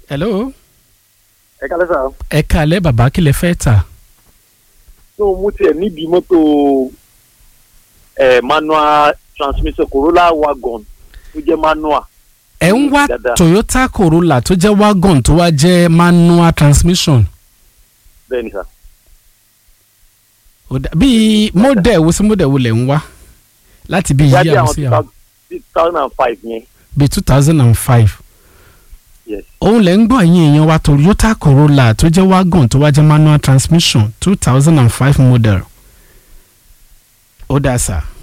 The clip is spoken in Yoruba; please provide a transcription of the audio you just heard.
hello ẹ kálẹ́ sà. ẹ kàlẹ́ bàbá kí lẹ fẹ́ tà ní o mú tiẹ̀ níbi mọ́tò ẹ̀ manual transmission Corolla wagon tó jẹ́ manual. ẹ ń wá Dáadáa. Toyota Corolla tó jẹ́ wagon tó wá jẹ́ manual transmission bẹ́ẹ̀ ni sà. Ó dà- bíi model wo sí model wo lẹ̀ ń wá láti bíi yájú yíyá àwọn sí two àwọn thousand- two thousand and five yẹn. bíi two thousand and five yes òun lẹ̀ ń gbọ́ ẹ̀yìn èèyàn wa Toyota Corolla tó jẹ́ wagon tó wá jẹ́ manual transmission two thousand and five model ó dà sá